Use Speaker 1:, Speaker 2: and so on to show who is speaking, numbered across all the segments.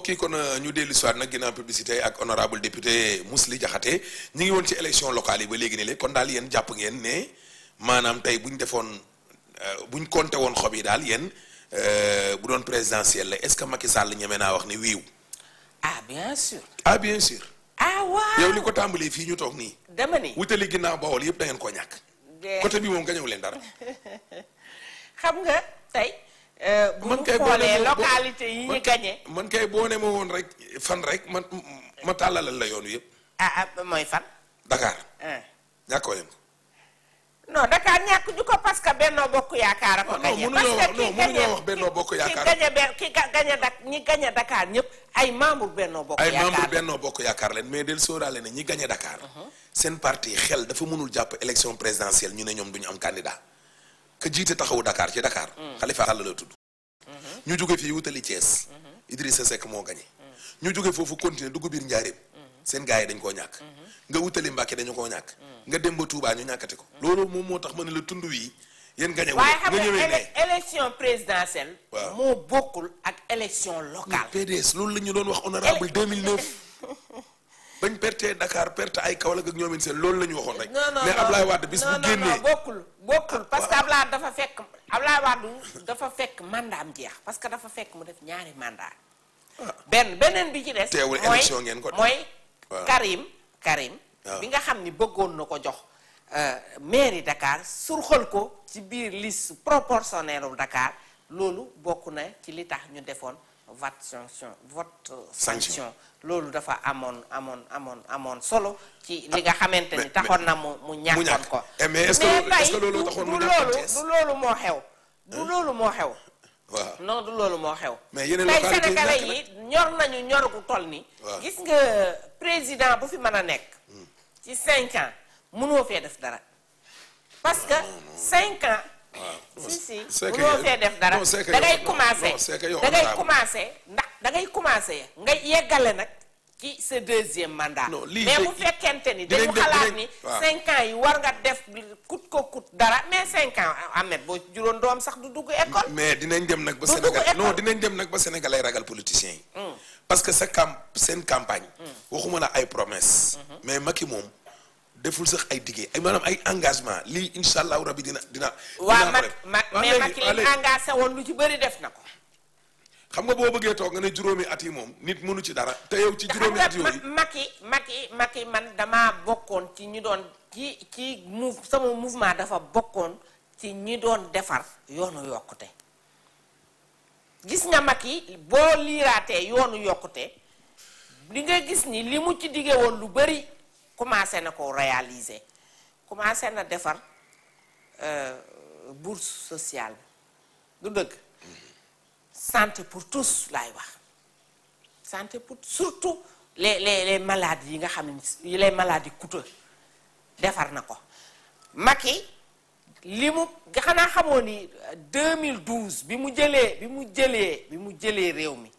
Speaker 1: yi kon ñu dellu si waat nag ginnaaw publicité ak honorable député Mously Diakhaté ñu ngi woon ci élection locale yi ba léegi ne le kon daal yéen jàpp ngeen ne maanaam tey bu ñu defoon bu ñu compté woon xob yi daal yéen bu doon présidentielle la est-ce que Macky Sall ñeme naa wax ne wiiw
Speaker 2: ah bien sûr.
Speaker 1: ah bien sûr.
Speaker 2: ah waaw
Speaker 1: yow li ko tàmbalee fii ñu toog nii.
Speaker 2: dama ni
Speaker 1: wutali ginnaaw Bawol yëpp da ngeen koo ñàkk. côté bi moom gañewu leen dara.
Speaker 2: xam nga tey. bu
Speaker 1: man
Speaker 2: ñu
Speaker 1: kay boo
Speaker 2: xoolee
Speaker 1: ne ma- boo-
Speaker 2: localité yi ñu
Speaker 1: man-
Speaker 2: gagné.
Speaker 1: man kay boo ne ma woon rek fan rek man ma tàllalal la yoonu yëpp.
Speaker 2: ah ah mooy fan.
Speaker 1: Dakar
Speaker 2: ah.
Speaker 1: ñàkkoo leen ko.
Speaker 2: non Dakar ñàkk ñu ko parce que Benno Bokk Yaakaar a ko
Speaker 1: Ah, non,
Speaker 2: gagné.
Speaker 1: mënuñoo
Speaker 2: parce
Speaker 1: wax-
Speaker 2: que
Speaker 1: non,
Speaker 2: ki
Speaker 1: mënuñoo
Speaker 2: gagné
Speaker 1: wax Benno Bokk Yaakaar.
Speaker 2: ki gagné benn ki ga- gagné dak ñi gagné Dakar ñëpp ay membre Benno Bokk
Speaker 1: ay
Speaker 2: Yaakaar.
Speaker 1: membre Benno Bokk Yaakaar leen mais del sóoraale ne ñi gagné Dakar. seen parti xel dafa mënul jàpp élection présidentielle ñu ne ñoom duñu am candidat. ka jiite taxawu Dakar ci Dakar. Khalifa Sall la tudd. ñu jóge fii wutali Thiès. Idrissa Seck moo gagné. ñu jóge foofu continuer dugg biir Njaaréem. seen gars yi dañ koo ñàkk. nga wutali Mbàkke dañu koo ñàkk. nga dem ba Touba ñu ñàkkati ko. loolu moom moo tax ma ne la tund wii yéen gagné wu
Speaker 2: waaye
Speaker 1: nga
Speaker 2: xam nga
Speaker 1: ñëwee ne.
Speaker 2: élec- élection présidentielle.
Speaker 1: Waaw.
Speaker 2: moo bokkul ak élection locale.
Speaker 1: PDS loolu la ñu doon wax honorable 2009 bañ perte Dakar perte ay Kaolack ak ñoom seen loolu la ñu waxoon rek.
Speaker 2: non non
Speaker 1: mais
Speaker 2: non.
Speaker 1: Ablaye Wade bis
Speaker 2: non
Speaker 1: bu
Speaker 2: non
Speaker 1: génnee
Speaker 2: non bokkul bokkul parce que Ablaye dafa fekk Ablaye Wade dafa fekk mandat am jeex parce que dafa fekk mu def ñaari mandat benn beneen bi ci des.
Speaker 1: Teewul
Speaker 2: mooy
Speaker 1: élection ngeen ko def.
Speaker 2: mooy
Speaker 1: Waaw.
Speaker 2: Karim Karim.
Speaker 1: Waaw.
Speaker 2: bi nga xam ni bëggoon na ko jox euh, mairie Dakar surxal ko ci biir liste proportionnelle u Dakar loolu bokk na ci li tax ñu defoon vote sanction vote euh,
Speaker 1: Sanction.
Speaker 2: sanction loolu dafa amoon amoon amoon amoon solo ci li nga xamante
Speaker 1: mais-
Speaker 2: ni taxoon na mu mu ñàkkoon
Speaker 1: ñàkk.
Speaker 2: ko
Speaker 1: Eh, mais est-ce que
Speaker 2: mais
Speaker 1: loolu- est-ce que
Speaker 2: tey
Speaker 1: loolu
Speaker 2: du-
Speaker 1: taxoon
Speaker 2: du
Speaker 1: mu ñàkkoon
Speaker 2: loolu
Speaker 1: Thiès?
Speaker 2: du loolu moo xew du loolu moo xew
Speaker 1: waaw
Speaker 2: non du loolu moo xew
Speaker 1: Mais yeneen
Speaker 2: tey
Speaker 1: localité yi
Speaker 2: sénégalais
Speaker 1: ñàkk
Speaker 2: yi ñor nañu ñor gu toll ni
Speaker 1: Waaw.
Speaker 2: gis nga président bu fi mën a nekk ci cinq ans mënoo fee def dara parce que cinq ans si si
Speaker 1: c'est que
Speaker 2: mënoo
Speaker 1: yow-
Speaker 2: fee def dara
Speaker 1: non, c'est que
Speaker 2: da
Speaker 1: yow-
Speaker 2: ngay
Speaker 1: non,
Speaker 2: commencé
Speaker 1: non, c'est que yow
Speaker 2: da ngay
Speaker 1: honorable.
Speaker 2: commencé ndax da ngay commencé nga yeggale nag ci sa deuxième mandat
Speaker 1: Non, lii
Speaker 2: mais
Speaker 1: de-
Speaker 2: bu fekkente ni
Speaker 1: dinañ
Speaker 2: dañu
Speaker 1: def-
Speaker 2: xalaat
Speaker 1: dinañ-
Speaker 2: ni
Speaker 1: waaw.
Speaker 2: cinq ans yi war nga def kut ko kut dara mais cinq ans Ahmed boo juróon doom sax du dugg école
Speaker 1: mais dinañ dem nag ba
Speaker 2: Du
Speaker 1: Sénégal
Speaker 2: dugg
Speaker 1: non
Speaker 2: école.
Speaker 1: dinañ dem nag ba Sénégal ay ragal politiciens yi parce que sa camp seen campagne waxuma la ay promesse mais Macky moom deful sax ay diggé ay maanaam ay engagement lii insha allahu rabi dina dina
Speaker 2: waa
Speaker 1: dinaa ko
Speaker 2: mag
Speaker 1: def.
Speaker 2: mag
Speaker 1: Waa
Speaker 2: mais
Speaker 1: léegi-
Speaker 2: Macky
Speaker 1: waa
Speaker 2: li
Speaker 1: léegi-
Speaker 2: engagé woon lu ci bëri def na ko
Speaker 1: xam nga boo bëggee toog nga ne juróomi at yi moom nit mënu ci dara te yow ci
Speaker 2: xam
Speaker 1: juróomi
Speaker 2: nga
Speaker 1: at yooyu
Speaker 2: Ma- Macky Macky Macky man damaa bokkoon ci ñi doon ci ci mou sama mouvement dafa bokkoon ci ñi doon defar yoonu yokkute gis nga Macky boo liiraatee yoonu yokkute li nga gis ni li mu ci dige woon lu bëri commencé na ko réaliser commencé na defar euh, bourse sociale bi du dëgg santé pour tous laay wax santé pour surtout les les les maladies yi nga xam ne les maladies coûteuses defar na ko Macky li mu nga xanaa xamoo ni euh, 2012 bi mu jëlee bi mu jëlee bi mu jëlee réew mi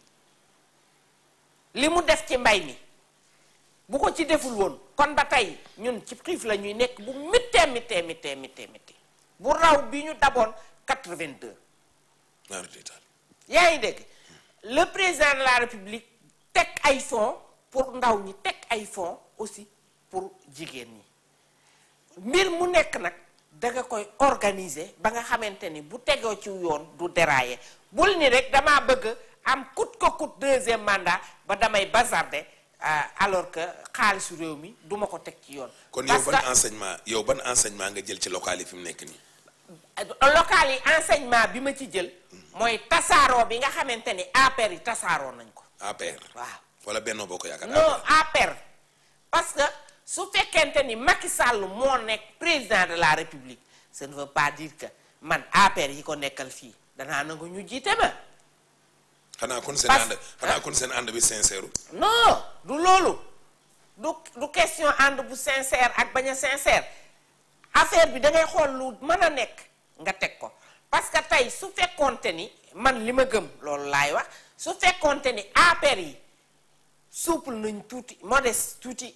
Speaker 2: li mu def ci mbay mi bu ko ci deful woon kon ba tey ñun ci xiif la ñuy nekk bu mittee mittee mittee mittee mittee bu raw bi ñu daboon 82
Speaker 1: naaru détail
Speaker 2: yaa ngi dégg le président de la république teg ay fonds pour ndaw ñi teg ay fonds aussi pour jigéen ñi mbir mu nekk nag danga koy organiser ba nga xamante ni bu tegoo ci yoon du dérailler bul ni rek damaa bëgg am coûte que coûte deuxième mandat ba damay bazarder euh, alors que xaalisu réew mi duma ko teg ci yoon
Speaker 1: kon yow
Speaker 2: parce
Speaker 1: ban
Speaker 2: que
Speaker 1: enseignement yow ban enseignement nga jël ci local yi fi mu nekk nii
Speaker 2: local yi enseignement bi ma ci jël mooy tasaaroo bi nga xamante ni APR yi tasaaroo nañ ko
Speaker 1: APR
Speaker 2: waaw
Speaker 1: wala Benno Bokk Yaakaar
Speaker 2: non APR parce que su fekkente ni Macky Sall moo nekk président de la République ça ne veut pas dire que man APR yi ko nekkal fii danaa nangu ñu jiite ma
Speaker 1: xanaa kon seen
Speaker 2: Parce-
Speaker 1: ànd xanaa kon seen ànd bi sincère
Speaker 2: non du loolu du du question ànd bu sincère ak bañ a sincère affaire bi da ngay xool lu mën a nekk nga teg ko parce que tey su fekkoonte ni man li ma gëm loolu laay wax su fekkoonte ni APR yi souple nañ tuuti modeste tuuti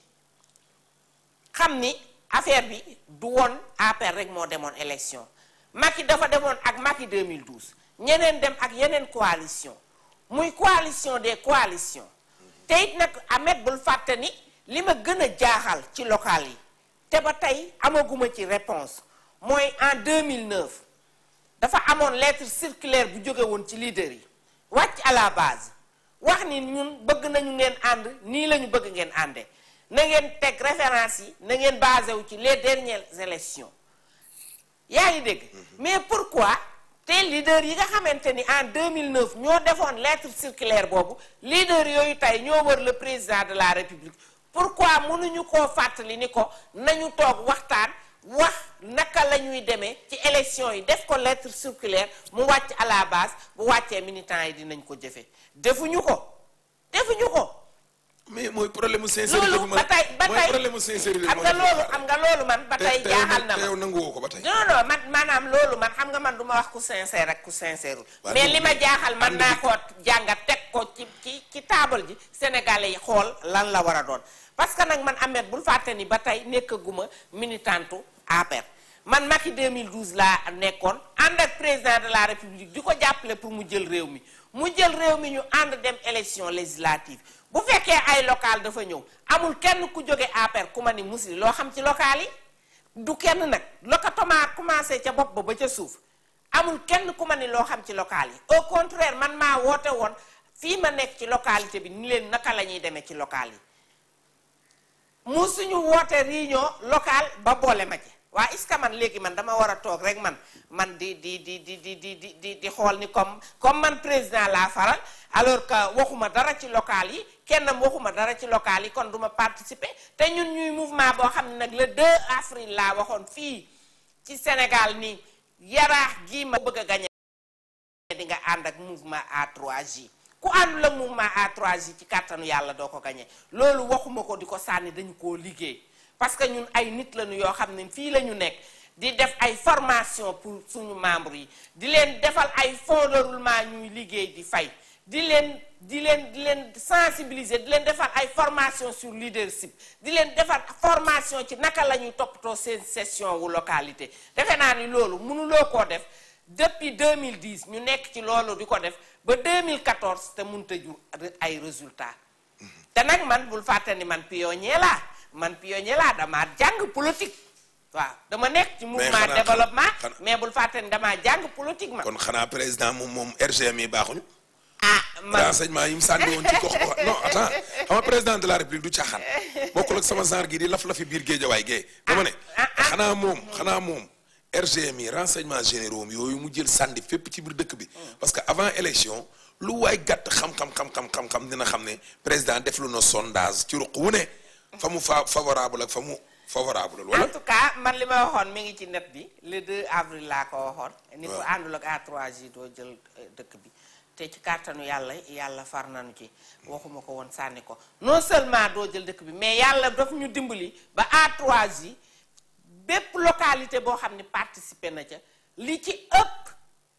Speaker 2: xam ni affaire bi du woon APR rek moo demoon élection Macky dafa demoon ak Macky 2012 ñeneen dem ak yeneen coalition muy coalition des coalitions te it nag Ahmed bul fàtte ni li ma gën a jaaxal ci local yi te ba tey amaguma ci réponse mooy en 2009 dafa amoon lettre circulaire bu jóge woon ci leader yi wàcc à la base wax ni ñun bëgg nañu ngeen ànd nii la ñu bëgg ngeen àndee na ngeen teg référence yi na ngeen basé wu ci les dernières élections yaa ngi dégg mais pourquoi te leader yi nga xamante ni en 2009 ñoo defoon lettre circulaire boobu leader yooyu tey ñoo wër le président de la république pourquoi mënuñu koo fàttali ni ko nañu toog waxtaan wax naka la ñuy demee ci élection yi def ko lettre circulaire mu wàcc à la base bu wàccee militants yi dinañ ko jëfe defuñu ko defuñu ko
Speaker 1: mais mooy problème mu sincérité
Speaker 2: loolu ba tey ba
Speaker 1: mooy
Speaker 2: tey
Speaker 1: problème mu sincérité
Speaker 2: xam nga loolu xam nga loolu man ba tey jaaxal na
Speaker 1: te
Speaker 2: ma
Speaker 1: yow nangu woo ko ba tey
Speaker 2: non non man maanaam loolu man xam nga man du ma wax ku sincère ak ku sincère
Speaker 1: Waaw,
Speaker 2: mais
Speaker 1: donc,
Speaker 2: li ma jaaxal man
Speaker 1: ànd
Speaker 2: naa
Speaker 1: bi-
Speaker 2: ko jàngat teg ko ci ci ci taabal ji sénégalais yi xool lan la war a doon parce que nag man Ahmed bul fàtte ni ba tey nekkaguma militantu APR man Macky 2012 laa nekkoon ànd ak président de la république di ko jàppale pour mu jël réew mi mu jël réew mi ñu ànd dem élection législative bu fekkee ay local dafa ñëw amul kenn ku jóge APR ku ma ni musli loo xam ci local yi du kenn nag lokatoma commencé ca bopp ba ba ca suuf amul kenn ku ma ni loo xam ci local yi au contraire man maa woote woon fii ma nekk ci localité bi ni leen naka la ñuy demee ci local yi mu suñu woote réunion locale ba boole ma ci waa est-ce que man léegi man dama war a toog rek man man di di di di di di di di di xool ni comme comme man président laa faral alors que waxuma dara ci local yi kenn waxuma dara ci local yi kon duma participer te ñun ñuy mouvement boo xam ne nag le 2 avril laa waxoon fii ci Sénégal ni yaraax gii ma bëgg a gañe di nga ànd ak mouvement A3J ku àndul ak mouvement A3J ci kàttanu yàlla doo ko gañe loolu waxuma ko di ko sànni dañu koo liggéey parce que ñun ay nit lañu yoo xam ne fii la ñu nekk di def ay formation pour suñu membres yi di leen defal ay fonds de roulement ñuy liggéey di fay di leen di leen di leen sensibiliser di leen defal ay formation sur leadership di leen defal formation ci naka la ñuy toppatoo seen session wu localité defe naa ni loolu mënuloo koo def depuis 2010 ñu nekk ci loolu di ko def ba 2014 te mënut a jur ay résultats te nag man bul fàtte ni man pionnier laa man pionnier laa damaa jàng politique waaw dama nekk ci mouvement
Speaker 1: xanaa-
Speaker 2: développement
Speaker 1: xanaa-
Speaker 2: mais bul fàtte ni damaa jàng politique ma
Speaker 1: kon xanaa président moom moom RGM yi baaxuñu
Speaker 2: ah man
Speaker 1: renseignement yi mu sànni woon ci gox gox non attends xam nga président de la république du caaxaan bokkul ak sama genre gi di laf lafi biir géejawaay gee dama ne
Speaker 2: ah, ah.
Speaker 1: xanaa moom xanaa moom RGM yi renseignement généraux am yooyu mu jël sànni fépp ci biir dëkk bi parce que avant élection lu waay gàtt xam-xam xam-xam xam-xam dina xam ne président def lu na sondage ci ruq wu ne fa mu fa favorable ak fa mu favorable
Speaker 2: en
Speaker 1: wala
Speaker 2: tout cas man li ma waxoon mi ngi ci net bi le 2 avril laa ko waxoon ni ko
Speaker 1: waaw.
Speaker 2: àndul ak A3J doo jël euh, dëkk bi te ci kàttanu yàlla yàlla far nañu ci waxuma ko woon sànni ko non seulement doo jël dëkk bi mais yàlla daf ñu dimbali ba A3J bépp localité boo xam ne participer na ca li ci ëpp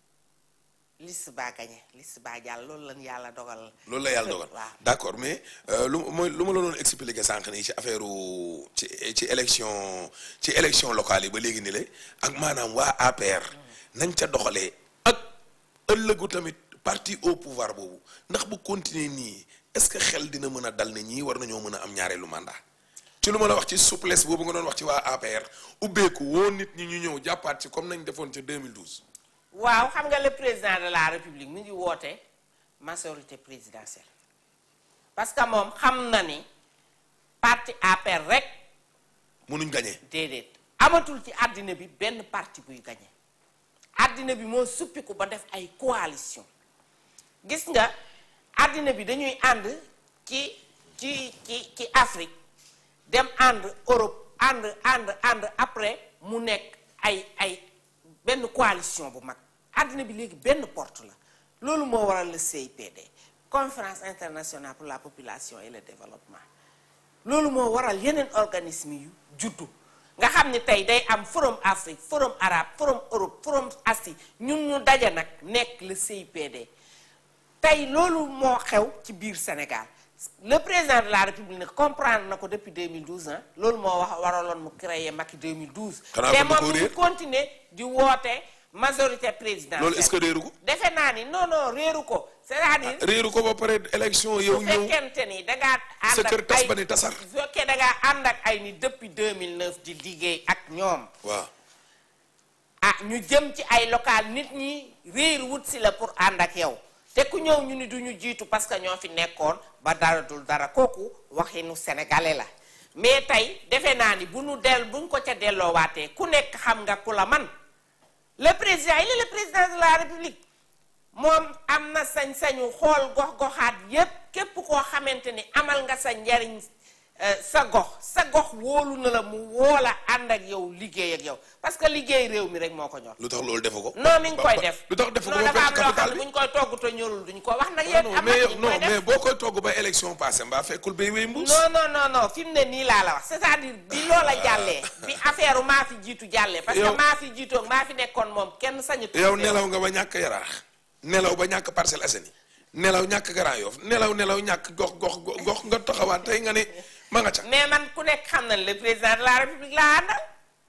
Speaker 2: liste baa gañe liste baa jàll loolu lan yàlla dogal
Speaker 1: loolu la yàlla dogal
Speaker 2: waaw
Speaker 1: d'accord mais euh, lu mooy lu ma la doon expliquer sànq nii ci affaire ci ci élection ci élection locale yi ba léegi ni la ak maanaam waa APR nañ ca doxalee ak ëllëgu tamit parti au pouvoir boobu ndax bu continuer nii est-ce que xel dina mën a dal ne ñii war nañoo mën a am ñaareelu mandat ci lu ma la wax ci souplesse boobu nga doon wax ci waa APR ubbeeku woo nit ñi ñu ñëw jàppaat ci comme nañ defoon ca 2012
Speaker 2: waaw xam nga le président de la république mu ngi woote majorité présidentielle parce que moom xam na ni parti APR rek
Speaker 1: mënuñ gañee
Speaker 2: déedéet amatul ci àddina bi benn parti buy gañe àddina bi moo suppiku ba def ay coalition gis nga àddina bi dañuy ànd ci ci ci ci Afrique dem ànd Europe ànd ànd ànd après mu nekk ay ay benn coalition bu mag àddina bi léegi benn porte la loolu moo waral le CIPD conférence internationale pour la population et le développement loolu moo waral yeneen organisme yu juddu nga xam ni tey day am forum Afrique forum arabe forum Europe forum Asie ñun ñu daje nag nekk le CIPD tey loolu moo xew ci biir Sénégal le président de la République nag comprendre na ko depuis 2012 ah loolu moo wax waraloon mu créer Macky 2012
Speaker 1: Xanaa
Speaker 2: te
Speaker 1: kon da
Speaker 2: moom
Speaker 1: koo
Speaker 2: mu ngi
Speaker 1: réer?
Speaker 2: continuer di woote majorité présidentielle
Speaker 1: loolu est-ce que réeru ko
Speaker 2: defe naa ni non non réeru ko c'est-à-dire
Speaker 1: réeru ko ba pare élection yow
Speaker 2: su
Speaker 1: ñëw
Speaker 2: fekkente ni da ngaa ànd
Speaker 1: sa kër
Speaker 2: ak
Speaker 1: tas
Speaker 2: ay
Speaker 1: ba ni tasar
Speaker 2: su fekkee da ngaa ànd ak ay ni depuis 2009 di liggéey ak ñoom
Speaker 1: waaw
Speaker 2: ah ñu jëm ci ay local nit ñi réer wut si la pour ànd ak yow te ku ñëw ñu ni duñu jiitu parce que ñoo fi nekkoon ba dara dul dara kooku waxinu sénégalais la mais tey defe naa ni bu nu del buñ ko ca delloowaatee ku nekk xam nga ku la man le président il est le président de la république moom am na sañ-sañu xool gox-goxaat yépp képp koo xamante ni amal nga sa njariñ euh, sa gox sa gox wóolu na la mu woola ànd ak yow liggéey ak yow parce que liggéey réew mi rek moo ko ñor
Speaker 1: lu tax loolu defu ko
Speaker 2: non mi ngi
Speaker 1: Ba-
Speaker 2: koy
Speaker 1: ba-
Speaker 2: def
Speaker 1: lu tax defu ko
Speaker 2: non
Speaker 1: ba
Speaker 2: dafa am
Speaker 1: perte
Speaker 2: loo xam
Speaker 1: capital
Speaker 2: ne
Speaker 1: bi
Speaker 2: bu ñu koy togg te ñorul duñ ko wax nag
Speaker 1: non
Speaker 2: yéen
Speaker 1: non
Speaker 2: am na
Speaker 1: mais
Speaker 2: ñu
Speaker 1: yow non
Speaker 2: koy def
Speaker 1: mais boo koy togg ba élection passé mbaa fekkul bay wéy mbuus
Speaker 2: non non non non fi mu ne nii laa la wax c'est-à-dire bi loola jàllee bi affaire maa fi jiitu jàllee parce que
Speaker 1: Yow-
Speaker 2: maa fi jiitoog maa fi nekkoon moom kenn sañu
Speaker 1: yow nelaw nga ba ñàkk yaraax nelaw ba ñàkk Parcelles Assainies nelaw ñàkk Grand Yoff nelaw nelaw ñàkk gox gox gox nga taxawaat tey nga ne ma nga ca
Speaker 2: mais man ku nekk xam na ne le président de la république laa àndal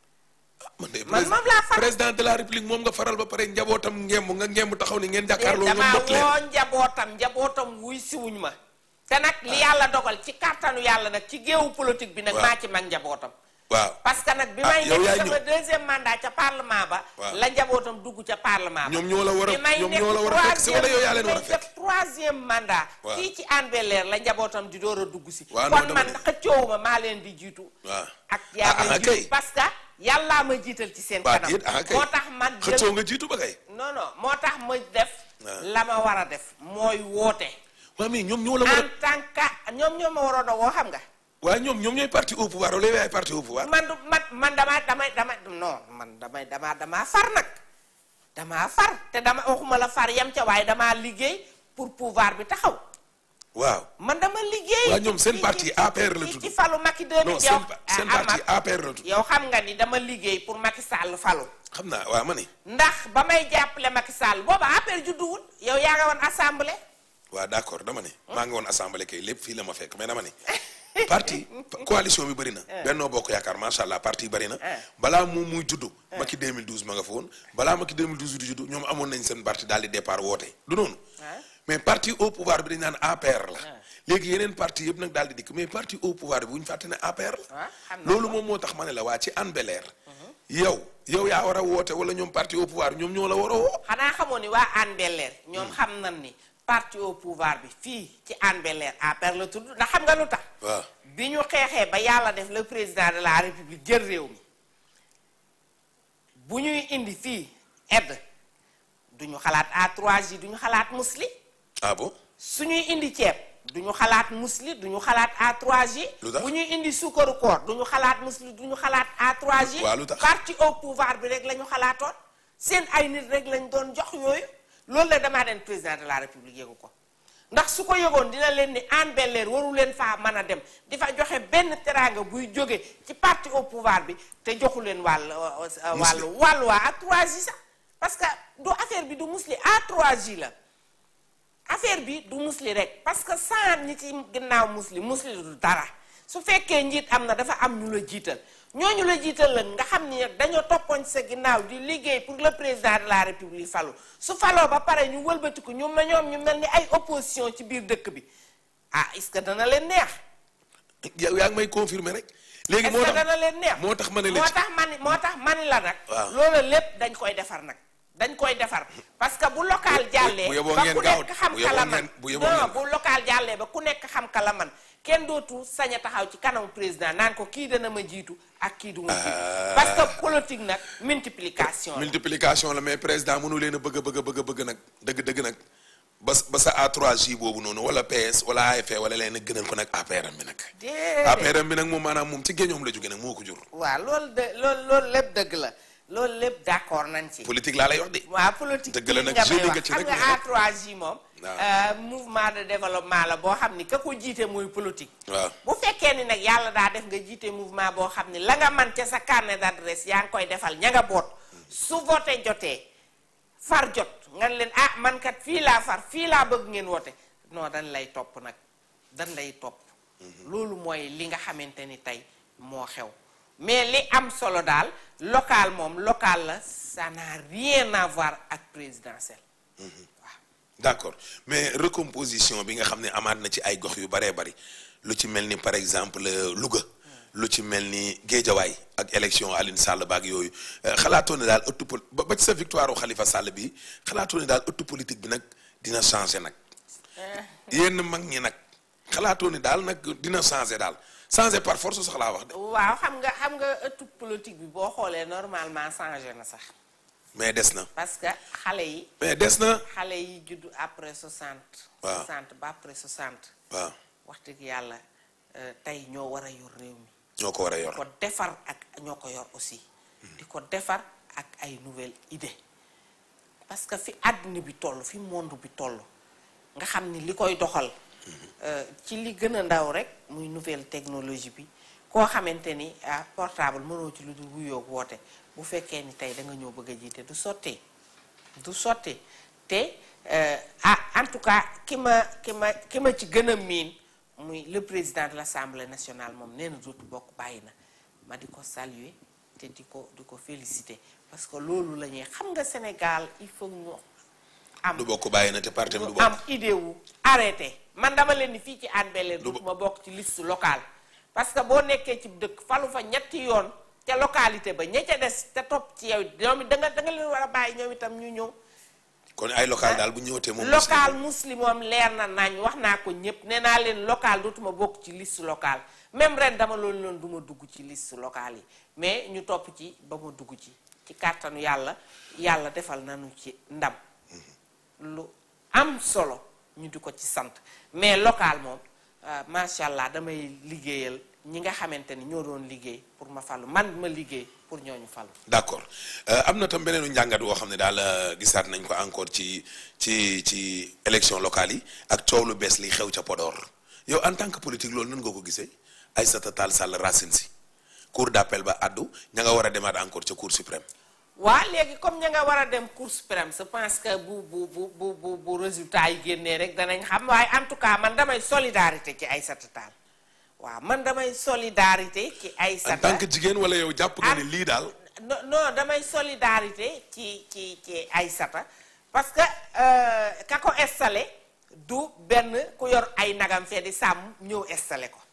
Speaker 1: man de
Speaker 2: man moom laa faral.
Speaker 1: président de la république moom nga faral ba pare njabootam ngemb nga ngemb taxaw ni ngeen jàkkaarloo nga
Speaker 2: damaa
Speaker 1: mbot leen
Speaker 2: woo njabootam njabootam wuy siwuñ ma te nag li yàlla dogal ci kàttanu yàlla nag ci géewu politique bi nag
Speaker 1: Waaw.
Speaker 2: maa ci mag njabootam
Speaker 1: waaw
Speaker 2: parce que nag bi
Speaker 1: Ah,
Speaker 2: may
Speaker 1: yow yaay
Speaker 2: nekk sama
Speaker 1: ñëw.
Speaker 2: deuxième mandat ca parlement ba
Speaker 1: Waaw.
Speaker 2: la njabootam dugg ca parlement ba
Speaker 1: ñoom ñoo la war
Speaker 2: bi
Speaker 1: a
Speaker 2: may
Speaker 1: ñoom
Speaker 2: nekk
Speaker 1: ñoo la war a fekk si wala yow yaa leen war a
Speaker 2: troisième-
Speaker 1: fekk
Speaker 2: def troisième mandat
Speaker 1: Waaw.
Speaker 2: fii ci Hann Bel-Air la njabootam di door a dugg si
Speaker 1: Waaw, non,
Speaker 2: kon
Speaker 1: dama
Speaker 2: man
Speaker 1: ne.
Speaker 2: xëccoowuma maa leen di jiitu
Speaker 1: waaw
Speaker 2: ak
Speaker 1: Ah,
Speaker 2: yaa
Speaker 1: ah,
Speaker 2: may
Speaker 1: kay.
Speaker 2: jiitu parce que yàllaa ma jiital ci seen
Speaker 1: Waa,
Speaker 2: kanam
Speaker 1: déet, ah, kay.
Speaker 2: moo tax man jël
Speaker 1: xëccoo nga jiitu ba kay
Speaker 2: non non moo tax ma def
Speaker 1: Ah.
Speaker 2: la ma war a def mooy woote
Speaker 1: waa mais ñoom ñoo la war
Speaker 2: en tant que ñoom ñoo ma waroon a woo xam nga
Speaker 1: a waaye ñoom ñoom ñooy parti au pouvoir wala yow yaay parti au pouvoir
Speaker 2: man du man man dama damay dama non man damay dama damaa far nag damaa far te dama waxuma la far yam ca waaye damaa liggéey pour pouvoir bi taxaw
Speaker 1: waaw
Speaker 2: man dama liggéey
Speaker 1: waa ñoom seen
Speaker 2: ci-
Speaker 1: parti
Speaker 2: ci-
Speaker 1: APR la
Speaker 2: ci-
Speaker 1: tudd
Speaker 2: ci falu Macky 2000
Speaker 1: non
Speaker 2: yow
Speaker 1: seen pa- seen
Speaker 2: ah,
Speaker 1: parti
Speaker 2: Amath,
Speaker 1: APR la tudd
Speaker 2: yow xam nga ni dama liggéey pour Macky Sall falu
Speaker 1: xam naa waaw ma ni
Speaker 2: ndax ba may jàppale Macky Sall booba APR judduwul yow yaa nga woon assemblée
Speaker 1: waaw d'accord dama ne maa ngi woon assemblée kay lépp fii la ma fekk mais dama ne parti coalition bi bëri na Benno Bokk Yaakaar macha allah parti yi bëri na
Speaker 2: Ah.
Speaker 1: balaa moom muy juddu Macky 2012 ma nga fa woon balaa Macky 2012 di juddu ñoom amoon nañ seen parti daal di départ woote du noonu
Speaker 2: Ah.
Speaker 1: mais parti au pouvoir bi dañ naan APR la léegi yeneen parti yëpp nag daal di dikk mais parti au pouvoir bi bu ñu fàtte ne APR la
Speaker 2: Ah, xam naa
Speaker 1: loolu
Speaker 2: ko.
Speaker 1: moom moo tax ma ne la waa ci Hann Bel-Air yow yow yaa war a woote wala ñoom parti au pouvoir ñoom ñoo la war a woo
Speaker 2: xanaa xamoon ni waa Hann Bel-Air ñoom xam nañ ni parti au pouvoir bi fii ci Hann Bel-Air APR la tudd ndax xam nga lu tax
Speaker 1: waaw
Speaker 2: bi ñu xeexee ba yàlla def le président de la république jël réew mi bu ñuy indi fii aide duñu xalaat A3J duñu xalaat musli
Speaker 1: ah bon
Speaker 2: suñuy indi ceeb duñu xalaat musli duñu xalaat A3J
Speaker 1: Lu tax?
Speaker 2: bu ñuy indi suukaru koor duñu xalaat musli duñu xalaat A3J
Speaker 1: Waa, lu tax?
Speaker 2: parti au pouvoir bi rek la ñu xalaatoon seen ay nit rek lañ doon jox yooyu loolu la damaa den président de la république yëgu ko ndax su ko yëgoon dina leen ni Hann Bel-Air waru leen faa mën a dem di fa joxe benn teraanga buy jóge ci parti au pouvoir bi te joxu leen wàll wàllu wàllu waa A3J sax parce que du affaire bi du musli A3J la affaire bi du musli rek parce que sans ñi ci ginnaaw musli musli du dara su fekkee njiit am na dafa am ñu la jiital ñooñu la jiital la nga xam ni nag dañoo toppoon ci sa ginnaaw di liggéey pour le président de la république falu su faloo ba pare ñu wëlbatiku ñu ma ñoom ñu mel ni ay opposition ci biir dëkk bi ah est-ce que dana leen neex
Speaker 1: yow yaa ngi may confirmer rek léegi
Speaker 2: est-ce
Speaker 1: moo
Speaker 2: que
Speaker 1: tax
Speaker 2: dana leen neex
Speaker 1: moo tax ma ne la
Speaker 2: moo
Speaker 1: ci-
Speaker 2: tax mani moo tax mani la nag
Speaker 1: Waaw.
Speaker 2: loolu lépp dañ koy defar nag dañ koy defar parce que bu local jàllee
Speaker 1: bu yeboo
Speaker 2: ba
Speaker 1: ngeen
Speaker 2: ku
Speaker 1: gaaw-
Speaker 2: nekk xam
Speaker 1: bu yeboo
Speaker 2: kala man
Speaker 1: ngeen- bu yeboo
Speaker 2: non
Speaker 1: ngeen-
Speaker 2: bu local jàllee ba ku nekk xam kala man kenn dootu sañ a taxaw ci kanamu président naan ko kii dana ma jiitu ak kii du ma jiitu parce que politique nag multiplication la.
Speaker 1: multiplication la mais président mënu leen a bëgg a bëgg a bëgg a bëgg nag dëgg dëgg nag ba ba sa A3J boobu noonu wala PS wala AFP wala leen gënal ko nag APR bi nag
Speaker 2: déedéet
Speaker 1: APR bi nag moom maanaam moom ci géñoom la jóge nag moo ko jur
Speaker 2: waaw loolu de loolu loolu lépp dëgg la loolu lépp d'accord nañ ci.
Speaker 1: politique laa lay wax de
Speaker 2: waaw politique
Speaker 1: Dëgg la
Speaker 2: bii
Speaker 1: nag,
Speaker 2: nga may
Speaker 1: jeudi nga
Speaker 2: wax
Speaker 1: ci
Speaker 2: xam
Speaker 1: rek
Speaker 2: nga
Speaker 1: mais nag-
Speaker 2: A3J moom.
Speaker 1: Waaw.
Speaker 2: euh, mouvement de développement la boo xam ni ka ko jiite muy politique.
Speaker 1: waaw
Speaker 2: bu fekkee ni nag yàlla daa def nga jiite mouvement boo xam ni la nga man ca sa carnet d'adresse yaa ngi koy defal ña nga boot su voté jotee far jot nga ne leen ah man kat fii laa far fii laa bëgg ngeen woote non dañ lay topp nag dañ lay topp loolu mooy li nga xamante ni tey moo xew mais li am solo daal local moom local la ça n'a rien à voir ak présidentielle waaw
Speaker 1: d'accord mais recomposition bi nga xam ne amaat na ci ay gox yu baree bari lu ci mel ni par exemple Louga lu ci mel ni Géejawaay ak élection Aline Sall baak yooyu xalaatoo ne daal ëttu pol ba ci sa victoire u Khalifa Sall bi xalaatoo ne daal ëttu politique bi nag dina changer nag yenn mag ñi nag xalaatoo ne daal nag dina changer daal changer par force sax laa wax de
Speaker 2: waaw xam nga xam nga ëttu politique bi boo xoolee normalement changé na sax
Speaker 1: mais des na
Speaker 2: parce que xale yi
Speaker 1: mais des na
Speaker 2: xale yi juddu après 60
Speaker 1: waaw
Speaker 2: 60 ba après 60
Speaker 1: waaw
Speaker 2: wax dëgg yàlla tey ñoo war a yor réew mi
Speaker 1: ñoo ko war a
Speaker 2: di
Speaker 1: yor
Speaker 2: ko defar ak ñoo ko yor aussi di ko defar ak ay nouvelle idée parce que fi àddina bi toll fi monde bi toll nga xam ni li koy doxal ci li gën a ndaw rek muy nouvelle technologie bi koo xamante ni ah portable mënoo ci lu dul wuyoog woote bu fekkee ni tey da nga ñëw bëgg a jiite du sottee du sottee te ah en tout cas ki ma ki ma ki ma ci gën a miin muy le président de l'Assemblée nationale moom nee na dootu bokk bàyyi na ma di ko saluer te di ko di ko féliciter parce que loolu la ñuy xam nga Sénégal il faut ñu am
Speaker 1: du bokk bàyyi na te parti du
Speaker 2: ñu
Speaker 1: bokk
Speaker 2: am idée wu arrêté man dama leen ni fii ci Hann Bel-Air
Speaker 1: Du bo-
Speaker 2: dootuma bokk ci liste locale parce que boo nekkee ci dëkk falu fa ñetti yoon te localité ba ña ca des te topp ci yow ñoom it da nga da nga leen war a bàyyi ñoom itam ñu ñëw
Speaker 1: kon ay local daal bu ñëwatee moom
Speaker 2: local muslim moom leer na nañ wax naa ko ñëpp nee naa leen local dootuma bokk ci liste locale même ren dama loolu loon du ma dugg ci liste locale yi mais ñu topp ci ba ma dugg ci ci kàttanu yàlla yàlla defal nañu ci ndam lu am solo ñu di ko ci sant mais local moom euh, macha allah damay liggéeyal ñi nga xamante ni ñoo doon liggéey pour ma falu man ma liggéey pour ñooñu falu
Speaker 1: d'accord Euh, am na tam beneenu njàngat woo xam ne daal euh, gisaat nañ ko encore ci ci ci élection locale yi ak coow lu bees li xew ca Podor yow en tant que politique loolu nan nga ko gisee Aïssata Tall Sall Racine Sy cour d'appel ba addu ña nga war a demaat encore ca cour suprême
Speaker 2: waa léegi comme ña nga war a dem cour suprême je pense que bu bu bu bu bu bu résultat yi génnee rek danañ xam waaye en tout cas man damay solidarité ci Aïssata Tall waaw man damay solidarité ci
Speaker 1: en
Speaker 2: Aïssata
Speaker 1: tant que jigéen wala yow jàpp nga ne lii daal
Speaker 2: non non damay solidarité ci ci ci Aïssata parce que euh, ka ko installé du benn ku yor ay nagam fee di sàmm ñëw installé ko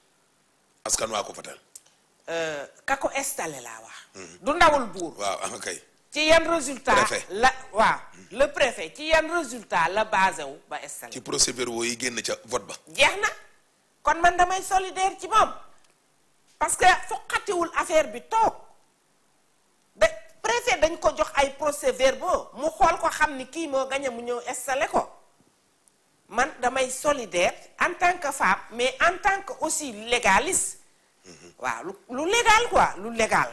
Speaker 1: askan waa ko fatal
Speaker 2: Euh, ka ko installé laa wax du ndawul buur
Speaker 1: waaw ah kay
Speaker 2: ci yan résultat
Speaker 1: Préfet.
Speaker 2: la waaw le préfet ci yan résultat la basé wu ba installé
Speaker 1: ci procès-verbaux yi génn ca vote ba
Speaker 2: jeex na kon man damay solidaire ci moom parce que foqatiwul affaire bi toog da préfet dañ ko jox ay procès-verbaux mu xool ko xam ni kii moo gañe mu ñëw installé ko man damay solidaire en tant que femme mais en tant que aussi légaliste waaw lu lu légal quoi lu légal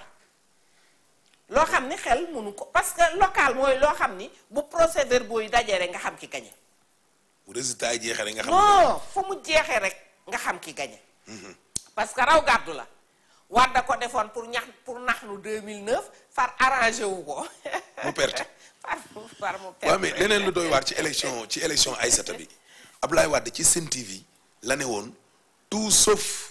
Speaker 2: loo xam ni xel mënu ko parce que local mooy loo xam ni bu procès-verbaux yi dajee rek nga xam ki gañe
Speaker 1: bu résultat yi jeexee rek nga xam
Speaker 2: non fu mu jeexee rek nga xam ki gañe parce que raw gàddu la war da ko defoon pour ñax pour nax nu 2009 far arrangé wu ko
Speaker 1: mu perte
Speaker 2: far far mu perte
Speaker 1: waaw mais leneen lu doy waar ci élection ci élection Aïssata bi Abdoulaye Wade ci Sen TV la ne woon tout sauf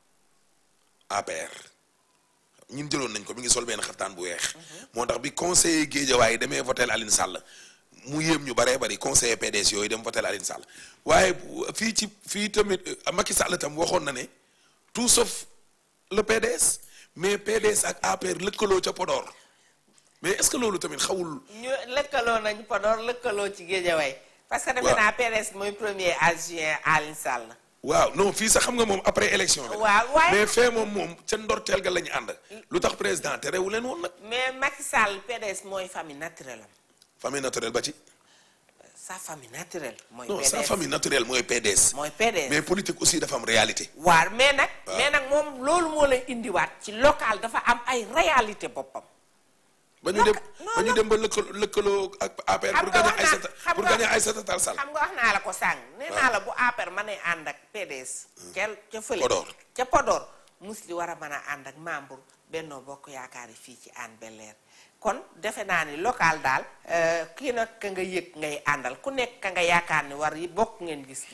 Speaker 1: APR ñun jëloon nañ ko mi ngi sol benn xaftaan bu weex moo tax bi conseiller Guédiawaye demee votel Aline Sall mu yéem ñu baree bari conseiller PDS yooyu dem votel Aline Sall waaye bu- fii ci fii tamit euh, Macky Sall tam waxoon na ne tout sauf le PDS mais PDS ak APR lëkkaloo ca Podor mais est-ce que loolu tamit xawul
Speaker 2: ñu lëkkaloo nañu Podor lëkkaloo ci Guédiawaye parce que defe
Speaker 1: waaw.
Speaker 2: naa PDS mooy premier adjoint Aline Sall
Speaker 1: waaw non fii sax xam nga moom après élection bi la.
Speaker 2: waaw waaye
Speaker 1: mais fee moom moom ca ndorteel ga la ñu ànd lu tax président te rewu leen woon nag
Speaker 2: mais Macky Sall PDS mooy famille naturelle am
Speaker 1: famille naturelle ba ci
Speaker 2: sa famille naturelle mooy
Speaker 1: non sa
Speaker 2: PDS
Speaker 1: famille naturelle mooy PDS
Speaker 2: mooy PDS
Speaker 1: mais politique aussi dafa am réalité
Speaker 2: waar mais nag
Speaker 1: waaw.
Speaker 2: mais nag moom loolu moo lay indiwaat ci local dafa am ay réalité boppam
Speaker 1: ba ñu
Speaker 2: Non,
Speaker 1: dem
Speaker 2: non,
Speaker 1: ba ñu
Speaker 2: non.
Speaker 1: dem ba lëkkaloo lëkkaloo ak APR
Speaker 2: Xam
Speaker 1: pour
Speaker 2: nga
Speaker 1: gagner
Speaker 2: wax naa-
Speaker 1: Aïssata
Speaker 2: xam
Speaker 1: pour
Speaker 2: nga-
Speaker 1: gagner Aïssata Tall Sall
Speaker 2: xam nga wax naa la ko sàng nee
Speaker 1: waaw.
Speaker 2: naa la bu APR mën a ànd ak PDS ca ca fële
Speaker 1: Podor.
Speaker 2: ca Podor mus li war a mën a ànd ak membre Benno Bokk Yaakaar yi fii ci Hann Bel-Air kon defe naa ni local daal euh, kii nag ka nga yëg ngay àndal ku nekk ka nga yaakaar ni war yi bokk ngeen gis-gis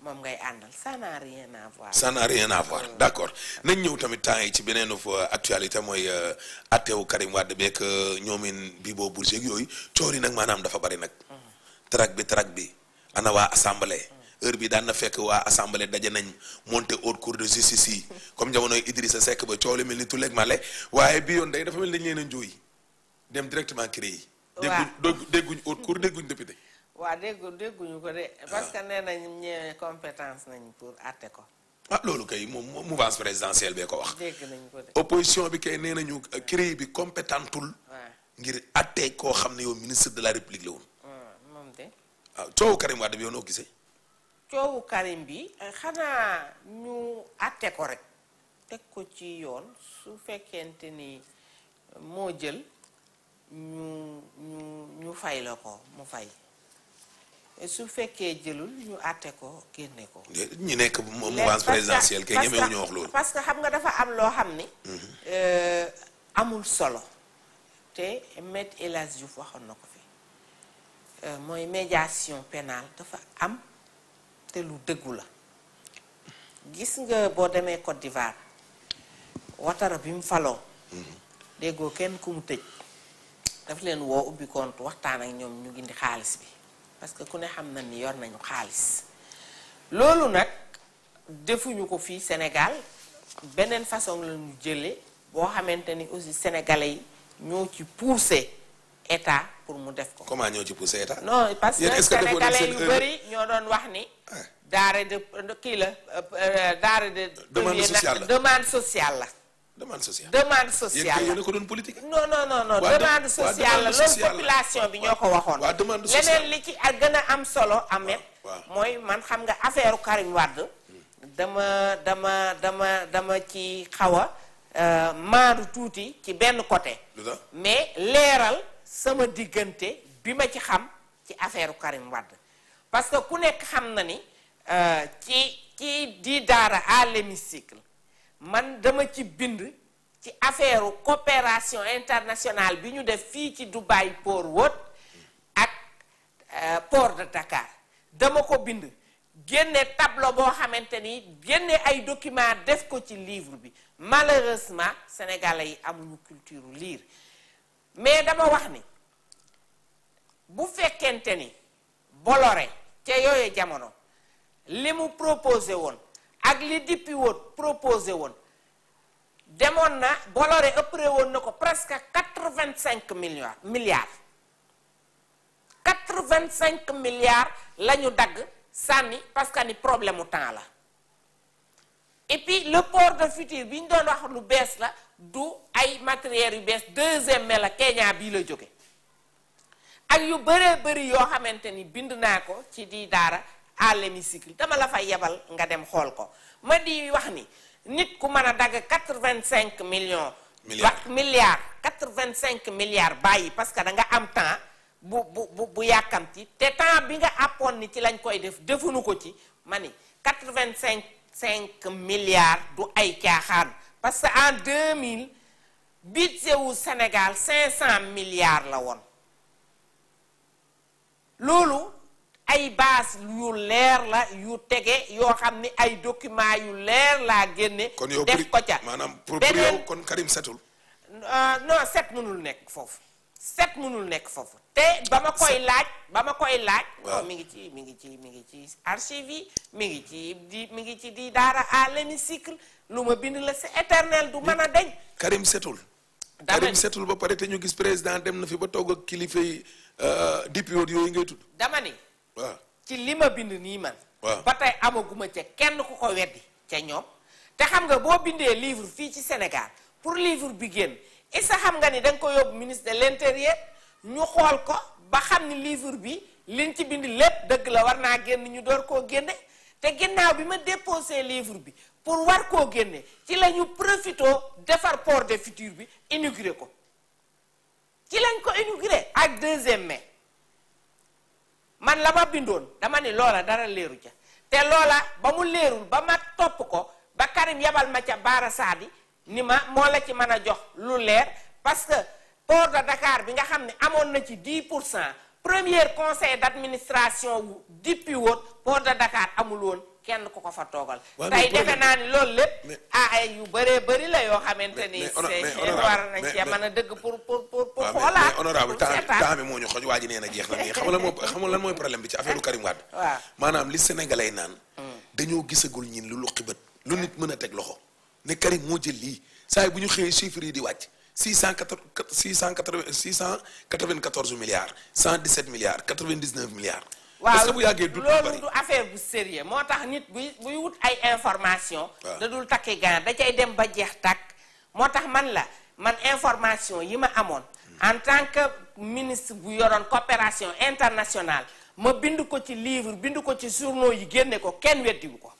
Speaker 2: moom ngay àndal ça n'a rien à voir
Speaker 1: ça n'a rien à voir d'accord nañ ñëw tamit temps yi ci beneen fa actualité mooy attewu Karim Wade beeg ñoomin bi boo bourge ak yooyu coori nag maanaam dafa bari nag track bi track bi ana waa assemblée heure bi daan na fekk waa assemblée daje nañ monter haute cour de justice yi comme jamonoy Idrissa Seck ba coow li mel ni tuleeg male waaye bi yoon day dafa mel dañ leen a njóoy dem directement CREI yi dégguñ dégguñ haute cour dégguñ député
Speaker 2: waaw déggu dégguñu ko de parce que nee nañ ñee compétence nañ pour àtte ko
Speaker 1: ah loolu kay moom mouvance présidentielle bee ko wax
Speaker 2: dégg nañ ko de
Speaker 1: opposition bi kay nee nañu CREI bi compétentul
Speaker 2: waaw
Speaker 1: ngir àtte koo xam ne yow ministre de la république la woon
Speaker 2: moom de
Speaker 1: waaw coowu Karim Wade bi yow noo gisee
Speaker 2: coowu Karim bi xanaa ñu àtte ko rek teg ko ci yoon su fekkente ni moo jël ñu ñu ñu fay la ko mu fay su fekkee jëlul ñu àtte ko génne ko
Speaker 1: ñi nekk mouvance présidentielle kay ñemewu ñu wax loolu
Speaker 2: parce que xam nga dafa am loo xam ni amul solo te Maître El Hadji Diouf waxoon na ko fi mooy médiation pénale dafa am te lu dëggu la gis nga boo demee Côte d'Ivoire Ouattara bi mu faloo déggoo kenn ku mu tëj daf leen woo ubbi compte waxtaan ak ñoom ñu gindi xaalis bi parce que ku ne xam na ni yor nañu xaalis loolu nag defuñu ko fii Sénégal beneen façon la ñu jële boo xamante ni aussi sénégalais yi ñoo ci poussé état pour mu def ko.
Speaker 1: comment ñoo ci poussé état.
Speaker 2: non parce que
Speaker 1: Yéen est-ce que defoon nañ
Speaker 2: sénégalais
Speaker 1: seen
Speaker 2: yu
Speaker 1: erreur?
Speaker 2: bëri ñoo doon wax ni. daare de kii la daare de.
Speaker 1: Demande sociale la.
Speaker 2: demande sociale la.
Speaker 1: demande sociale.
Speaker 2: demande
Speaker 1: yéen
Speaker 2: sociale
Speaker 1: kay
Speaker 2: la.
Speaker 1: yéen a ko doon politique.
Speaker 2: non non non non
Speaker 1: Waa
Speaker 2: demande
Speaker 1: dem-
Speaker 2: sociale
Speaker 1: waa
Speaker 2: la
Speaker 1: demande
Speaker 2: loolu
Speaker 1: sociale la.
Speaker 2: population bi ñoo ko waxoon.
Speaker 1: waa demande sociale.
Speaker 2: leneen li ci ak gën a am solo amet
Speaker 1: waaw.
Speaker 2: mooy man xam nga affaire Karim Wade dama dama dama dama ci xaw a euh, maandu tuuti ci benn côté.
Speaker 1: lu tax
Speaker 2: mais leeral sama diggante bi ma ci xam ci affaire Karim Wade parce que ku nekk xam na ni euh, ci ci di daara à l'hémicycle man dama ci bind ci affaire coopération internationale bi ñu def fii ci Dubai Port World ak euh, port de Dakar dama ko bind génne tableau boo xamante ni génne ay documents def ko ci livre bi malheureusement sénégalais yi amuñu culture lire mais dama wax ni bu fekkente ni Bolloré ca yooyu jamono li mu proposé woon ak li Dippi woon proposé woon demoon na Bolloré ëppre woon na ko presque quatre-vingt-cinq milliards milliards quatre-vingt-cinq milliards la ñu dagg sànni parce que ni problème mu temps la et puis le port de futur bi ñu doon wax lu bees la du ay matériels yu bees deuxième mai la Kenya bii la jóge ak yu bëree bëri yoo xamante ni bind naa ko ci di daara à l'hémicycle dama la fay yebal nga dem xool ko ma di wax ni nit ku mën a dagg quatre-vingt-cinq millions
Speaker 1: Milliards.
Speaker 2: wa- milliards quatre-vingt-cinq milliards bàyyi parce que da nga am temps bu bu bu bu yàkkamti te temps bi nga àppoon ni ci lañ koy def defuñu ko ci ma ni quatre-vingt-cinq cinq milliards du ay caaxaan parce que en 2000 budget wu Sénégal cinq cent milliards la woon loolu ay base yu leer la yu tege yoo xam ni ay documents yu leer laa génne
Speaker 1: kon yow
Speaker 2: def ko
Speaker 1: pour
Speaker 2: ca
Speaker 1: maanaam pour pour
Speaker 2: beneen
Speaker 1: yow kon Karim setul.
Speaker 2: Euh, non set mënul nekk foofu set mënul nekk foofu te ba ma koy laaj ba ma koy laaj
Speaker 1: Waaw.
Speaker 2: non mi ngi ci mi ngi ci mi ngi ci archive yi mi ngi ci di mi ngi ci di daara à l'hémicycle lu ma bind la c'est éternel du mën a deñ
Speaker 1: Karim setul.
Speaker 2: dama
Speaker 1: Karim
Speaker 2: ni
Speaker 1: setul ba pare te ñu gis président dem na fi ba toog ak kilifa yi député yooyu ngay tudd.
Speaker 2: dama ni
Speaker 1: waaw
Speaker 2: ci li ma bind nii man
Speaker 1: Waaw.
Speaker 2: ba tey amaguma ca kenn ku ko weddi ca ñoom te xam nga boo bindee livre fii ci Sénégal pour livre bi génn isa xam nga ni da nga ko yóbbu ministre de l'intérieur ñu xool ko ba xam ni livre bi liñ ci bind lépp dëgg la war naa génn ñu door koo génne te ginnaaw bi ma déposé livre bi pour war koo génne ci la ñu profité defar port de futur bi inauguré ko ci lañ ko inauguré ak deuxième mai man la ma bindoon dama ni loola dara leeru ca te loola ba mu leerul ba ma topp ko ba Karim yabal ma ca Baara Saadi ni ma moo la ci mën a jox lu leer parce que port de Dakar bi nga xam ne amoon na ci 10 pour cent premier conseil d'administration wu depuis woon port de Dakar amul woon kenn ku ko fa toogal
Speaker 1: Ouais,
Speaker 2: tey
Speaker 1: mais
Speaker 2: defe
Speaker 1: problème-
Speaker 2: naa ni loolu lépp
Speaker 1: mais-
Speaker 2: ah ay yu bëree bëri la yoo xamante ni
Speaker 1: mais hono- mais
Speaker 2: c'est
Speaker 1: honorable,
Speaker 2: war nañ
Speaker 1: mais-
Speaker 2: cee
Speaker 1: mais-
Speaker 2: mën a dëgg pour pour pour pour
Speaker 1: waaw mais
Speaker 2: xoolaat
Speaker 1: mais honorable
Speaker 2: pour
Speaker 1: temps
Speaker 2: seetaat.
Speaker 1: temps bi moo ñu xoj waa ji nee na jeex na mais xam nga lan moo xam nga lan mooy problème bi ci affaire Karim Wade
Speaker 2: waaw.
Speaker 1: maanaam li sénégalais naan dañoo gisagul ñin lu luqi bët lu nit mën a teg loxo ne Karim moo jël lii saa yi bu ñu xëyee chiffres yi di wàcc six cent quatre six cent quatre six cent quatre-vingt-quatorze milliards cent dix-sept milliards quatre-vingt-dix-neuf milliards
Speaker 2: waaw
Speaker 1: est-ce que bu yàggee du
Speaker 2: loolu
Speaker 1: bari
Speaker 2: du affaire bu sérieux moo tax nit buy buy wut ay information
Speaker 1: Waaw.
Speaker 2: da dul takki gaan da cay dem ba jeex tàkk moo tax man la man information yi ma amoon en tant que ministre bu yoroon coopération internationale ma bind ko ci livre bind ko ci journaux yi génne ko kenn weddiwu ko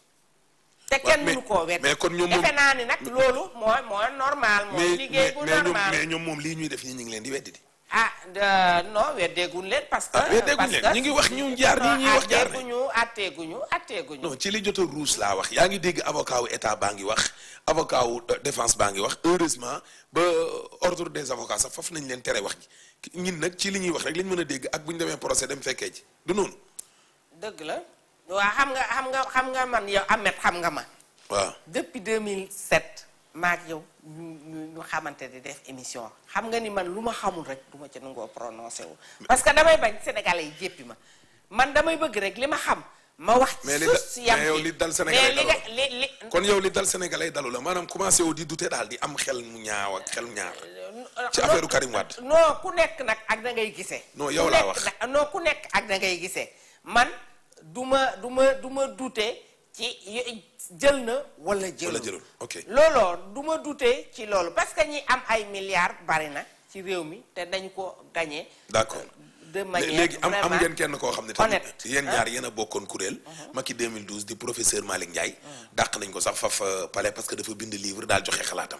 Speaker 2: te
Speaker 1: Waaw,
Speaker 2: kenn
Speaker 1: mais-
Speaker 2: mënu koo weddi
Speaker 1: mais kon ñoom moom-
Speaker 2: defe naa ni nag loolu mooy mooy normal mooy
Speaker 1: mais
Speaker 2: liggéey
Speaker 1: mais
Speaker 2: bu
Speaker 1: mais ñoom
Speaker 2: normal
Speaker 1: mais ñoom moom lii ñuy def ñi ñu ngi leen di weddi di
Speaker 2: ah de- non weddeeguñ leen parce que
Speaker 1: ah weddeeguñ
Speaker 2: parce
Speaker 1: leen
Speaker 2: que-
Speaker 1: ñi ngi wax ñu jaar nii ñuy wax jaar ne
Speaker 2: atteeguñu atteeguñu atteeguñu
Speaker 1: non ci li jot a ruus laa wax yaa ngi dégg avocat wu état baa ngi wax avocat wu euh, défense baa ngi wax heureusement ba ordre des avocats sax foofu nañ leen tere wax ji ñun nag ci li ñuy wax rek lañ mën a dégg ak bu ñu demee procès dem fekkee ji du noonu
Speaker 2: dëgg la waa xam nga xam nga xam nga man yow Ahmed xam nga ma
Speaker 1: waaw
Speaker 2: depuis 2007 maak yow ñu ñu ñu xamante di def émission xam nga ni man lu ma xamul rek du ma ca nangoo prononcé wu parce que damay bañ sénégalais yi jéppi ma man damay bëgg rek li ma xam ma wax
Speaker 1: mais li
Speaker 2: suuf
Speaker 1: da-
Speaker 2: si yam
Speaker 1: mais yow
Speaker 2: ci.
Speaker 1: li dal
Speaker 2: mais
Speaker 1: Sénégalais
Speaker 2: li nga
Speaker 1: dalul.
Speaker 2: li li
Speaker 1: kon yow li dal sénégalais dalu la maanaam commencé wu di douter daal di am xel mu ñaaw ak xel ñaar ci affaire Karim Wade
Speaker 2: non ku nekk nag ak da ngay gisee.
Speaker 1: Non, yow
Speaker 2: Ku
Speaker 1: laa
Speaker 2: nekk
Speaker 1: wax.
Speaker 2: nag- non ku nekk ak da ngay gisee man du ma du ma du ma dute ci y- jël na wala jëlul.
Speaker 1: wala jëlul ok
Speaker 2: looloo du ma dute ci loolu parce que ñi am ay milliards bari na ci réew mi te dañ ko gagné.
Speaker 1: d'accord
Speaker 2: de manière
Speaker 1: léegi am am
Speaker 2: vraiment
Speaker 1: ngeen kenn koo xam ne tamit
Speaker 2: honnête.
Speaker 1: yéen ñaar yéen a bokkoon kuréel Macky 2012 di professeur Malick Ndiaye dàq nañ ko sax faf euh, palais parce que dafa bind livre daal joxe xalaatam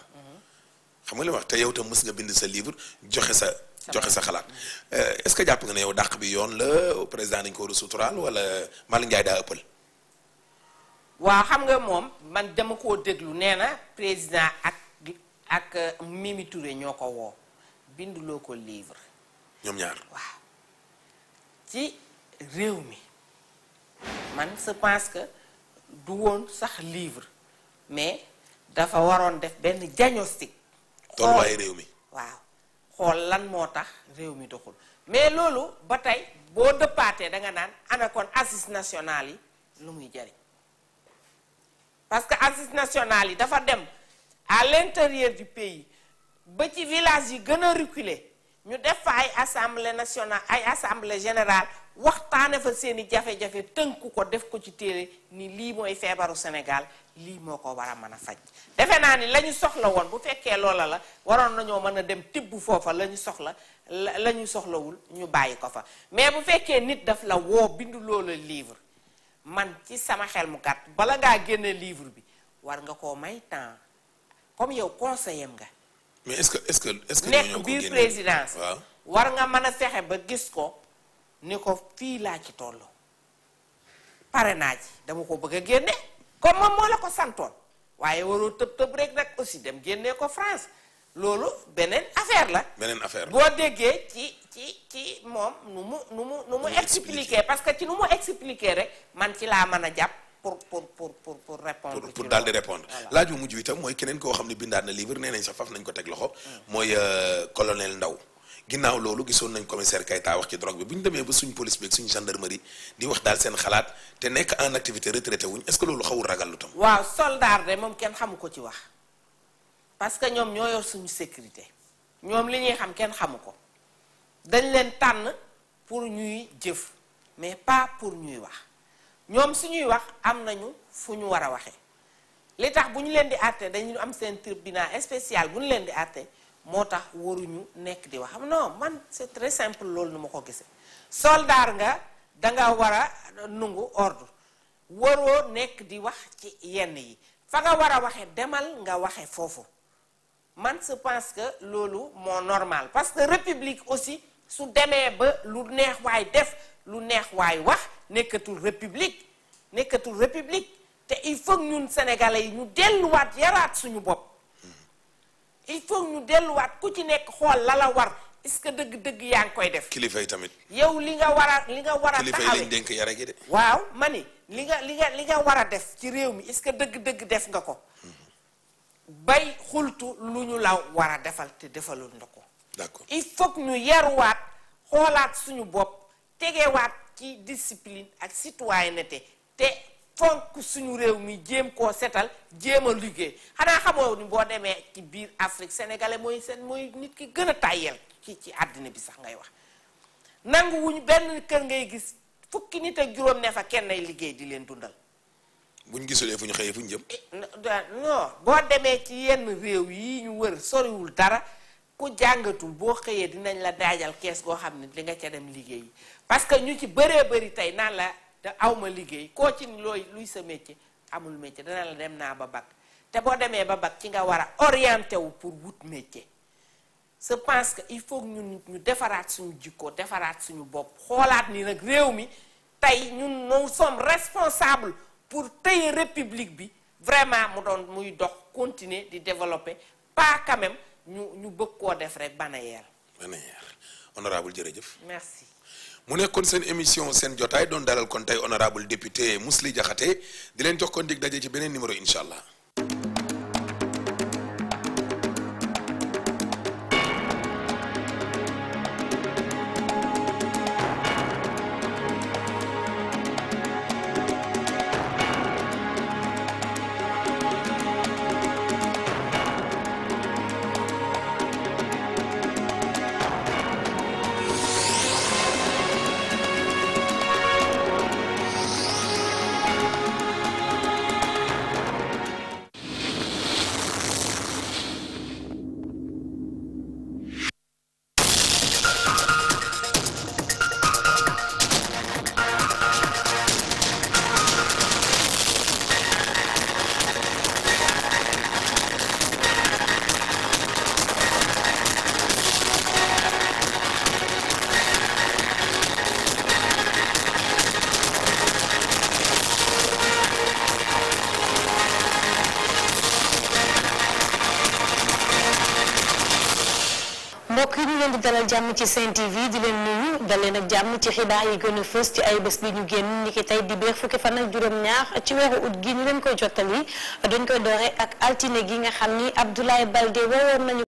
Speaker 1: xam nga li ma wax te yow tam mës nga bind sa livre joxe sa joxe sa xalaat Euh, est-ce que jàpp nga ne yow dàq bi yoon la président dañ ko war a suturaal wala Malick Ndiaye daa ëppal
Speaker 2: waaw xam nga moom man dama koo déglu nee na président ak ak euh, Mimi Touré ñoo ko woo binduloo ko livre.
Speaker 1: ñoom ñaar
Speaker 2: waaw ci réew mi man je pense que du woon sax livre mais dafa waroon def benn diagnostic
Speaker 1: tolluwaayu réew mi
Speaker 2: waaw xool lan moo tax réew mi doxul mais loolu ba tey boo dëppaatee da nga naan ana kon assises nationales yi lu muy jariñ parce que assises nationales yi dafa dem à l'intérieur du pays ba ci village yi gën a reculé ñu def fa ay assemblée nationale ay assemblée générale waxtaane fa seeni jafe-jafe tënku ko def ko ci téere ni lii mooy feebaru Sénégal lii moo ko war a mën a faj defe naa ni la ñu soxla woon bu fekkee loola la waroon nañoo mën a dem tibb foofa la ñu soxla la la ñu soxlawul ñu bàyyi ko fa mais bu fekkee nit daf la woo bindu loola livre man ci sama xel mu gàtt bala ngaa génne livre bi war nga koo may temps comme yow conseiller nga
Speaker 1: mais est-ce que est-ce que est-ce que ñoo ñoo
Speaker 2: nekk
Speaker 1: ko
Speaker 2: biir
Speaker 1: génne
Speaker 2: présidence
Speaker 1: waaw
Speaker 2: war nga mën a fexe ba gis ko ni ko fii laa ci toll pare naa ci dama ko bëgg a génne comme moom moo la ko santoon waaye waroo tëb tëb rek nag aussi dem génnee ko France loolu beneen affaire la
Speaker 1: beneen affaire
Speaker 2: boo déggee ci ci ci moom nu mu nu mu nu mu
Speaker 1: mu
Speaker 2: expliquer parce que ci nu mu expliquer rek man ci laa mën a jàpp pour pour pour pour pour répondre
Speaker 1: pour
Speaker 2: ci
Speaker 1: pour daal di
Speaker 2: loolu.
Speaker 1: répondre
Speaker 2: Voilà.
Speaker 1: laaj bu mujj bi itam mooy keneen koo xam ne bindaat na livre nee nañ sax faf nañ ko teg loxo mooy euh, colonel Ndaw ginnaaw loolu gisoon nañ commissaire Kayta wax ci drogue bi bu ñu demee ba suñ police bi ak suñ gendarmerie di wax daal seen xalaat te nekk en activité retraité wuñ est-ce que loolu xawul ragal lu tam
Speaker 2: waaw soldat de moom kenn xamu ko ci wax parce que ñoom ñoo yor suñu sécurité ñoom li ñuy xam kenn xamu ko dañ leen tànn pour ñuy jëf mais pas pour ñuy wax ñoom suñuy wax am nañu fu ñu war a waxee li tax bu ñu leen di àtte dañu am seen tribunal spécial bu ñu leen di àtte moo tax waruñu nekk di wax xam non man c'est très simple loolu nu ma ko gisee soldat nga danga war a nungu ordre waroo nekk di wax ci yenn yi fa nga war a waxe demal nga waxe foofu man je pense que loolu moo normal parce que république aussi su demee ba lu neex waay def lu neex waay wax nekkatul république nekkatul république te il faut que ñun sénégalais yi ñu delluwaat yaraat suñu bopp il faut que ñu delluwaat ku ci nekk xool la la war est-ce que dëgg-dëgg yaa ngi koy def
Speaker 1: kilifa yi tamit
Speaker 2: yow li nga war a li nga war a
Speaker 1: kilifa yi lañ
Speaker 2: taxawee
Speaker 1: dénk yare gi de
Speaker 2: waaw ma ni li nga li nga li nga war a def ci réew mi est-ce que dëgg-dëgg def nga ko bay xultu lu ñu la war a defal te defalul nga ko
Speaker 1: d'accord
Speaker 2: il faut que ñu yaruwaat xoolaat suñu bopp tegewaat ci discipline ak citoyenneté te fonk suñu réew mi jéem koo setal jéem a liggéey xanaa xamoo ni boo demee ci biir Afrique sénégalais mooy seen mooy nit ki gën a tàyyel ci ci àddina bi sax ngay wax nangu wuñu benn kër ngay gis fukki nit ak juróom ne fa kenn ay liggéey di leen dundal
Speaker 1: buñ gisulee fu ñu xëyee fu ñu jëm
Speaker 2: non boo demee ci yenn réew yi ñu wër soriwul dara ku jàngatul boo xëyee dinañ la daajal kees goo xam ne di nga ca dem liggéey parce que ñu ci bëree bëri tey naan la te awma liggéey koo ci looy luy sa métier amul métier dana la dem naa ba bac te boo demee ba bac ci nga war a orienté wu pour wut métier je pense que il faut que ñun ñu defaraat suñu jikko defaraat suñu bopp xoolaat ni nag réew mi tey ñun nous sommes responsables pour tey république bi vraiment mu doon muy dox continuer di développer pas quand même ñu ñu bëgg koo def rek banayeer
Speaker 1: maneer honorable jërëjëf
Speaker 2: merci
Speaker 1: mu nekkoon seen émission seen jotaay doon dalal kon tey honorable député Mously Diakhaté di leen jox kon dig daje ci beneen numéro incha allah
Speaker 3: mbokk yi ñu leen di dalal jàmm ci Sen TV di leen nuyu dal leen ak jàmm ci xibaar yi gën a fës ci ay bés bi ñu génn ni ki tey di beer fukki fan ak juróom-ñaar ci weeru ut gi ñu leen koy jottali dañ koy doore ak altine gi nga xam ni Abdoulaye Baldé woowoon nañu